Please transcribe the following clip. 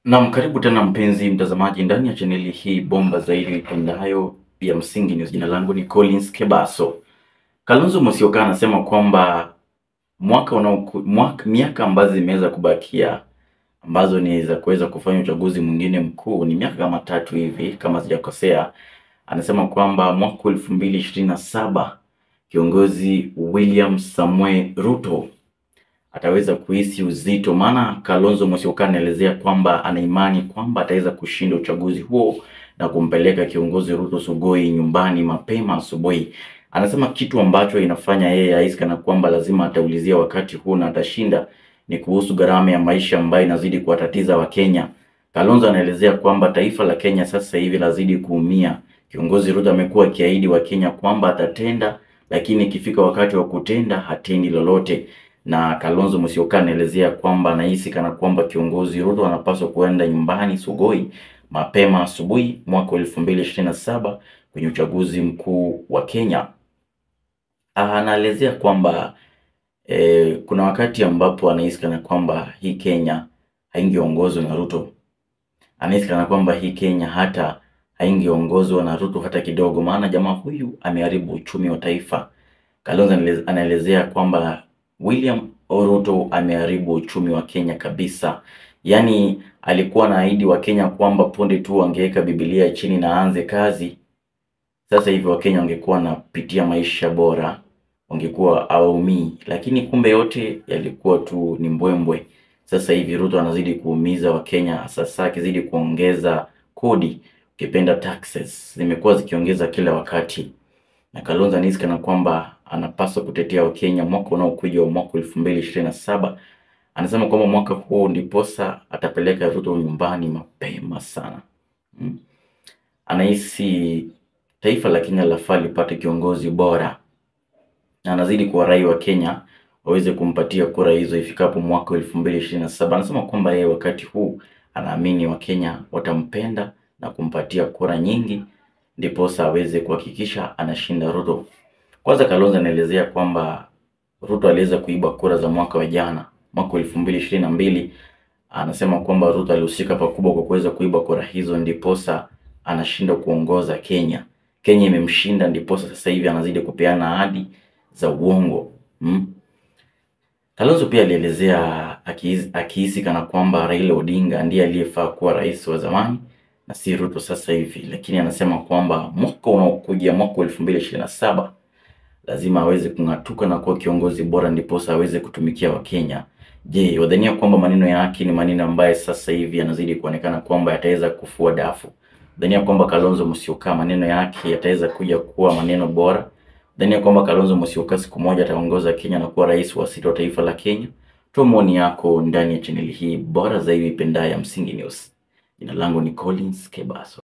Naam, karibu tena mpenzi mtazamaji ndani ya chaneli hii bomba zaidi ipendayo ya Msingi News. Jina langu ni Collins Kebaso. Kalonzo Musyoka anasema kwamba mwaka unaoku, mwaka, miaka ambazo zimeweza kubakia ambazo ni za kuweza kufanya uchaguzi mwingine mkuu ni miaka kama tatu hivi kama sijakosea. Anasema kwamba mwaka elfu mbili ishirini na saba kiongozi William Samuel Ruto ataweza kuhisi uzito, maana Kalonzo Musyoka anaelezea kwamba ana imani kwamba ataweza kushinda uchaguzi huo na kumpeleka kiongozi Ruto Sugoi nyumbani mapema asubuhi. Anasema kitu ambacho inafanya yeye ahisi kana kwamba lazima ataulizia wakati huu na atashinda ni kuhusu gharama ya maisha ambayo inazidi kuwatatiza Wakenya. Kalonzo anaelezea kwamba taifa la Kenya sasa hivi lazidi kuumia. Kiongozi Ruto amekuwa akiahidi Wakenya kwamba atatenda, lakini ikifika wakati wa kutenda hatendi lolote na Kalonzo Musyoka anaelezea kwamba anahisi kana kwamba kiongozi Ruto anapaswa kuenda nyumbani Sugoi mapema asubuhi mwaka elfu mbili ishirini na saba kwenye uchaguzi mkuu wa Kenya. Anaelezea kwamba eh, kuna wakati ambapo anahisi kana kwamba hii Kenya haingeongozwa na Ruto. Anahisi kana kwamba hii Kenya hata haingeongozwa na Ruto hata kidogo, maana jamaa huyu ameharibu uchumi wa taifa. Kalonzo anaelezea kwamba William Ruto ameharibu uchumi wa Kenya kabisa. Yaani alikuwa anaahidi Wakenya kwamba punde tu wangeweka Biblia chini na aanze kazi, sasa hivi Wakenya wangekuwa wanapitia maisha bora, wangekuwa hawaumii, lakini kumbe yote yalikuwa tu ni mbwembwe. Sasa hivi Ruto anazidi kuumiza Wakenya, sasa akizidi kuongeza kodi, ukipenda taxes zimekuwa zikiongeza kila wakati na Kalonzo anahisi kana kwamba anapaswa kutetea Wakenya mwaka unaokuja wa mwaka elfu mbili ishirini na saba. Anasema kwamba mwaka huo ndiposa atapeleka Ruto nyumbani mapema sana. Hmm. Anahisi taifa la Kenya lafaa lipate kiongozi bora, na anazidi kuwarai wa Kenya waweze kumpatia kura hizo ifikapo mwaka elfu mbili ishirini na saba. Anasema kwamba yeye wakati huu anaamini Wakenya watampenda na kumpatia kura nyingi ndiposa aweze kuhakikisha anashinda Ruto. Kwanza Kalonzo anaelezea kwamba Ruto aliweza kuiba kura za mwaka wa jana, mwaka elfu mbili ishirini na mbili. Anasema kwamba Ruto alihusika pakubwa kwa kuweza kuiba kura hizo, ndiposa anashinda kuongoza Kenya. Kenya imemshinda, ndiposa sasa hivi anazidi kupeana ahadi za uongo hmm? Kalonzo pia alielezea akihisi kana kwamba Raila Odinga ndiye aliyefaa kuwa rais wa zamani na si Ruto sasa hivi, lakini anasema kwamba mwaka unaokuja mwaka elfu mbili ishirini na saba lazima aweze kung'atuka na kuwa kiongozi bora, ndiposa aweze kutumikia Wakenya. Je, wadhania kwamba maneno yake ni maneno ambaye sasa hivi yanazidi kuonekana kwamba yataweza kufua dafu? Wadhania kwamba Kalonzo Musyoka maneno yake yataweza kuja kuwa maneno bora? Wadhania kwamba Kalonzo Musyoka siku moja ataongoza Kenya na kuwa rais wa sita wa taifa la Kenya? Toa maoni yako ndani ya chaneli hii bora zaidi ipendayo ya Msingi News. Jina langu ni Collins Kebaso.